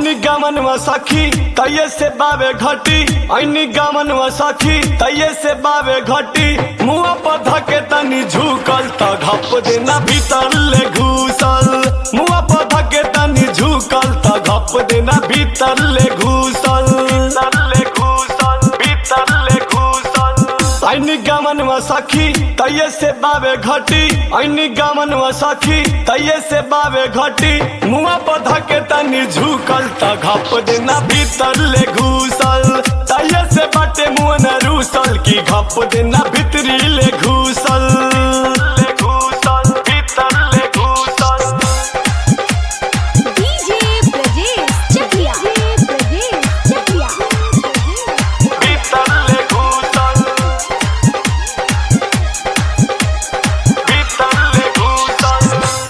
ऐनी गमन व सखी तैये से बावे घटी ऐनी गमन व सखी तैये से बावे घटी मुआ पर धके तनी झुकल त घप देना भीतर ले घुसल मुआ पर धके तनी झुकल त घप देना भीतर ले घुसल भीतर ले घुसल भीतर ले घुसल ऐनी गमन व सखी तैये से बावे घटी ऐनी गमन व सखी तैये से बावे घटी मुआ पर धके तनी झुकल त घप देना भीतर ले घुसल तैये से बाटे मुआ न रूसल की घप देना भीतरी ले घुसल ले घुसल भीतर ले घुसल डीजे ब्रजेश चकिया ब्रजेश चकिया भीतर ले घुसल भीतर ले घुसल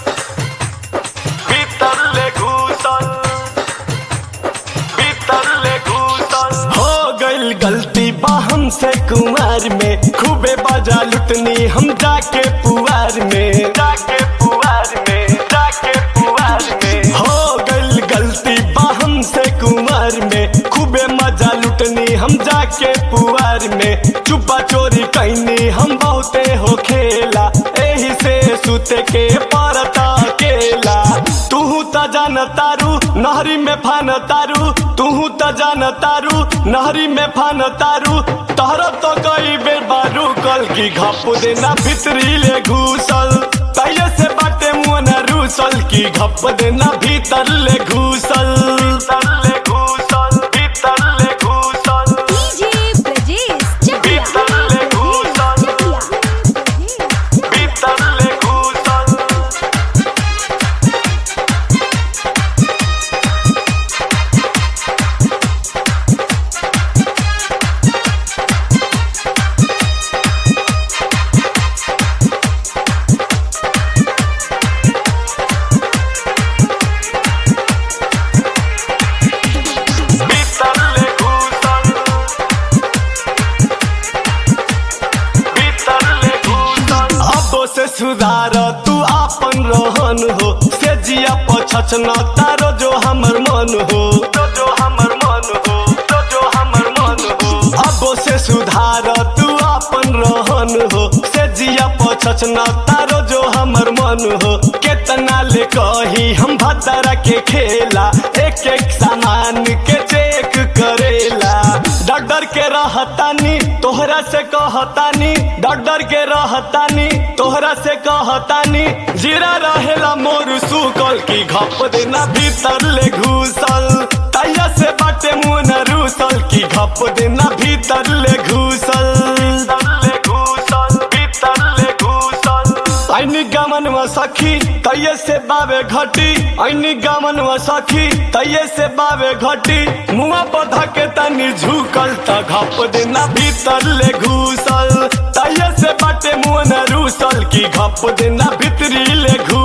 भीतर ले घुसल भीतर ले घुसल हो गइल गलती बा हमसे कुमार में खूबे बाजा लुटनी हम जाके पुआर में जाके पुआर में जाके पुआर में हो गइल गलती बा हमसे कुमार में खूबे मजा लुटनी हम जाके पुआर में चुपा चोरी कैनी हम बहुते हो खेला एही से सुते के परता केला तू त जान तारू नहरी में फान तारू तू त जान तारू नहरी में फान तारू तहरा तो कई बेर बारू कल की घप देना भीतरी ले घुसल तैये से बाटे मुँह न रूसल की घप देना भीतर ले घुसल भीतर ले घुसल भीतर ले घुसल डीजे ब्रजेश चकिया भीतर ले घुसल चकिया भीतर ले घुसल भीतर ले घुसल भीतर ले घुसल अब से सुधार तू आपन रहन हो से जिया पछचना तारो जो हमर मन हो जो जो हमर मन हो जो जो हमर मन हो अब से सुधार तू आपन रहन हो से जिया पछचना तारो जो हमर मन हो केतना ले कही हम भतरा के खेला एक एक सामान के चेक करेला डॉक्टर के रहतानी तोहरा से कहतानी डॉक्टर के रहतानी तोहरा से कहतानी जीरा रहेला मोर सुकल की घप देना भीतर ले घुसल तैया से बाटे मुँह न रूसल की घप देना भीतर ले घुसल ले घुसल भीतर ले घुसल ऐनी गमन व सखी तैये से बावे घटी ऐनी गमन व सखी तैये से बावे घटी मुआ पर धके तनी झुकल त घप देना भीतर ले घुसल तैये से बाटे मुँह न रूसल की घप देना भीतरी ले घुसल